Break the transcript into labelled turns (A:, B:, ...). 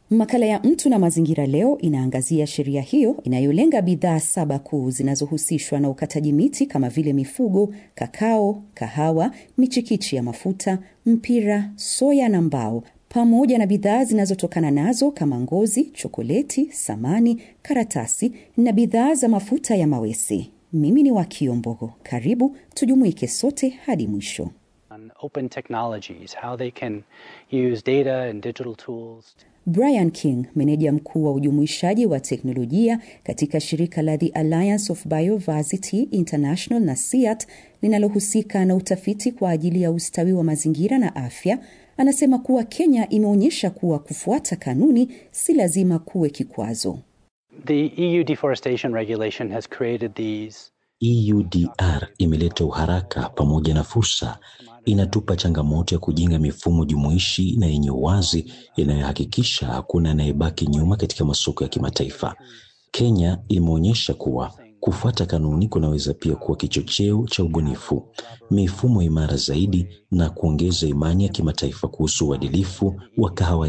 A: Makala ya Mtu na Mazingira leo inaangazia sheria hiyo inayolenga bidhaa saba kuu zinazohusishwa na ukataji miti kama vile mifugo, kakao, kahawa, michikichi ya mafuta, mpira, soya na mbao, pamoja na bidhaa zinazotokana nazo kama ngozi, chokoleti, samani, karatasi na bidhaa za mafuta ya mawese. Mimi ni Wakio Mbogo. Karibu tujumuike sote hadi mwisho.
B: Open technologies, how they can use data and digital tools.
A: Brian King, meneja mkuu wa ujumuishaji wa teknolojia katika shirika la The Alliance of Biodiversity International na SEAT linalohusika na utafiti kwa ajili ya ustawi wa mazingira na afya, anasema kuwa Kenya imeonyesha kuwa kufuata kanuni si lazima kuwe kikwazo.
B: The EU deforestation regulation has created these
C: EUDR imeleta uharaka pamoja na fursa. Inatupa changamoto ya kujenga mifumo jumuishi na yenye uwazi inayohakikisha hakuna anayebaki nyuma katika masoko ya kimataifa. Kenya imeonyesha kuwa kufuata kanuni kunaweza pia kuwa kichocheo cha ubunifu, mifumo imara zaidi na kuongeza imani ya kimataifa kuhusu uadilifu wa kahawa